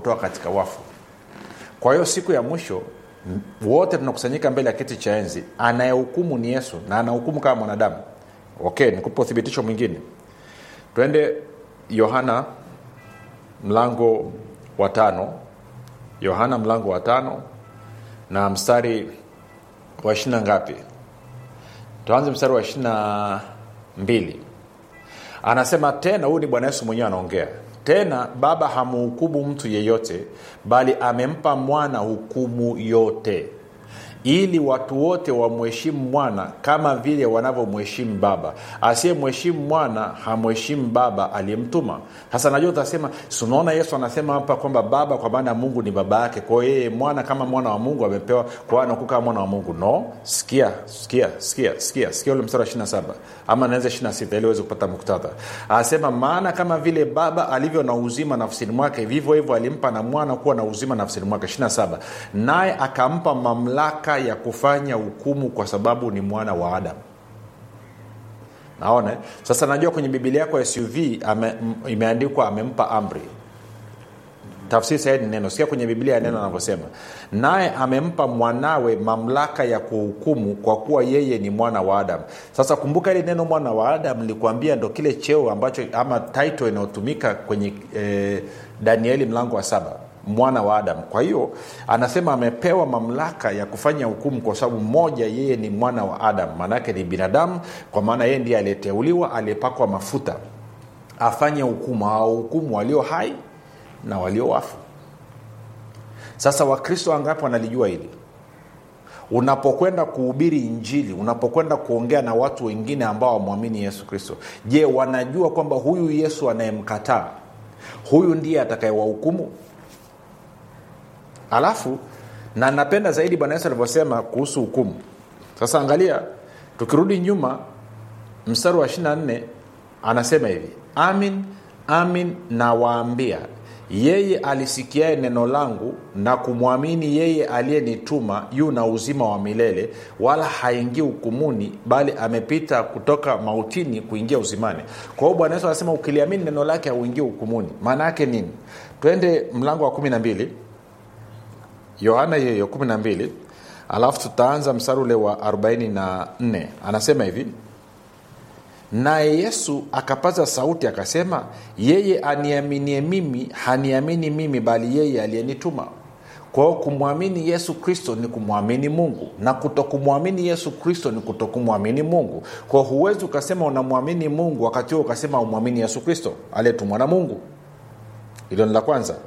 kutoka katika wafu kwa hiyo siku ya mwisho m- wote tunakusanyika mbele ya kiti cha enzi anayehukumu ni yesu na anahukumu kama mwanadamu okay nikupa uthibitisho mwingine twende yohana mlango wa tano yohana mlango wa tano na mstari wa ishirina ngapi tuanze mstari wa ishirina mbili anasema tena huyu ni bwana yesu mwenyewe anaongea tena baba hamhukumu mtu yeyote bali amempa mwana hukumu yote ili watu wote wamheshimu mwana kama vile wanavyomheshimu baba asiyemheshimu mwana hamheshimu baba aliyemtuma sasa najua utasema sunaona yesu anasema hapa kwamba baba kwa maana mungu ni baba yake kwao yeye mwana kama mwana wa mungu amepewa kwa anaku kama mwana wa mungu no sikia sikia sikia sikia sikia ule mstari wa 27 ama naweza 26 ili uweze kupata muktadha anasema maana kama vile baba alivyo na uzima nafsini mwake vivyo hivyo alimpa na mwana kuwa na uzima nafsini mwake 27 naye akampa mamlaka ya kufanya hukumu kwa sababu ni mwana wa adamu naona eh? sasa najua kwenye bibilia yako ya suv ame, m- imeandikwa amempa amri tafsiri sahihi ni neno sikia kwenye biblia ya neno anavyosema naye amempa mwanawe mamlaka ya kuhukumu kwa kuwa yeye ni mwana wa adamu sasa kumbuka ile neno mwana wa adamu nilikuambia ndo kile cheo ambacho ama title inayotumika kwenye eh, danieli mlango wa saba mwana wa adamu kwa hiyo anasema amepewa mamlaka ya kufanya hukumu kwa sababu moja yeye ni mwana wa adamu maanaake ni binadamu kwa maana yeye ndiye aliyeteuliwa aliyepakwa mafuta afanye hukumu awahukumu walio hai na walio wafu sasa wakristo wangapi wanalijua hili unapokwenda kuhubiri injili unapokwenda kuongea na watu wengine ambao wamwamini yesu kristo je wanajua kwamba huyu yesu anayemkataa huyu ndiye atakayewahukumu alafu na napenda zaidi bwana yesu alivyosema kuhusu hukumu sasa angalia tukirudi nyuma mstari wa 24 anasema hivi amin amin nawaambia yeye alisikiaye neno langu na kumwamini yeye aliyenituma yu na uzima wa milele wala haingii hukumuni bali amepita kutoka mautini kuingia uzimani kwa hiyo bwana yesu anasema ukiliamini neno lake hauingii hukumuni maana yake nini twende mlango wa kumi na mbili yohana hiyo hiyo 12 alafu tutaanza mstari ule wa 44 anasema hivi naye yesu akapaza sauti akasema yeye aniaminie mimi haniamini mimi bali yeye aliyenituma kwa hiyo kumwamini yesu kristo ni kumwamini mungu na kutokumwamini yesu kristo ni kutokumwamini mungu kwa hiyo huwezi ukasema unamwamini mungu wakati huo ukasema umwamini yesu kristo aliyetumwa na mungu hilo ni la kwanza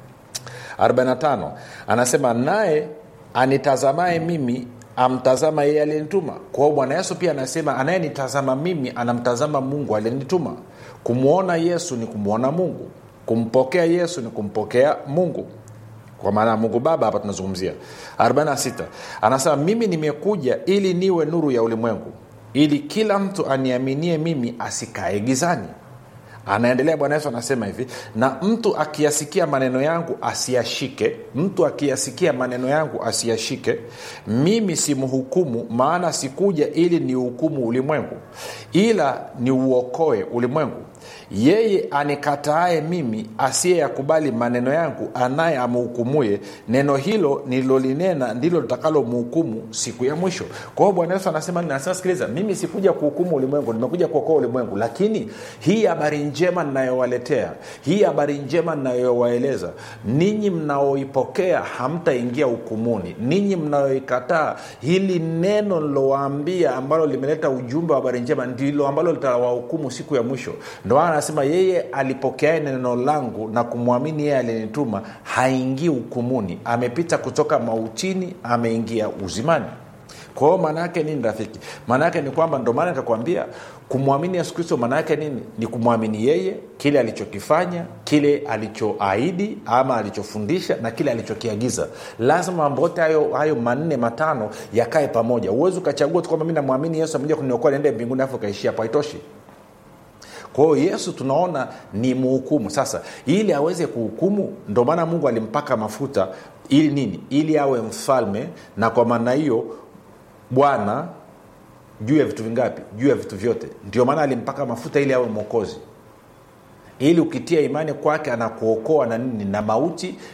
45 anasema naye anitazamaye mimi amtazama yeye aliyenituma kwa hiyo bwana yesu pia anasema anayenitazama mimi anamtazama mungu aliyenituma kumwona yesu ni kumwona mungu kumpokea yesu ni kumpokea mungu kwa maana ya mungu baba hapa tunazungumzia 46 anasema mimi nimekuja ili niwe nuru ya ulimwengu ili kila mtu aniaminie mimi asikae gizani anaendelea bwana yesu anasema hivi na mtu akiyasikia maneno yangu asiyashike mtu akiyasikia maneno yangu asiyashike mimi simhukumu maana sikuja ili niuhukumu ulimwengu ila niuokoe ulimwengu yeye anikataaye mimi asiyeyakubali maneno yangu anaye amhukumuye neno hilo nililolinena ndilo litakalomhukumu siku ya mwisho kwa hiyo bwana yesu anasema nasema sikiliza mimi sikuja kuhukumu ulimwengu nimekuja kuokoa ulimwengu lakini hii habari njema ninayowaletea hii habari njema ninayowaeleza ninyi mnaoipokea hamtaingia hukumuni ninyi mnayoikataa hili neno nilowaambia ambalo limeleta ujumbe wa habari njema ndilo ambalo litawahukumu siku ya mwisho ndo maana anasema yeye alipokeae neno langu na kumwamini yeye aliyenituma haingii hukumuni amepita kutoka mautini ameingia uzimani kwa hiyo maana yake nini rafiki maana yake ni kwamba ndo maana nikakwambia kumwamini yesu kristo maana yake nini ni kumwamini yeye kile alichokifanya kile alichoahidi ama alichofundisha na kile alichokiagiza lazima mambo yote hayo, hayo manne matano yakae pamoja huwezi ukachagua tu kwamba mi namwamini yesu amekuja kuniokoa niende mbinguni afu ukaishia hapo haitoshi kwa hiyo yesu tunaona ni muhukumu sasa ili aweze kuhukumu ndo maana mungu alimpaka mafuta ili nini ili awe mfalme na kwa maana hiyo bwana juu ya vitu vingapi juu ya vitu vyote ndio maana alimpaka mafuta ili awe mwokozi ili ukitia imani kwake anakuokoa na nini na mauti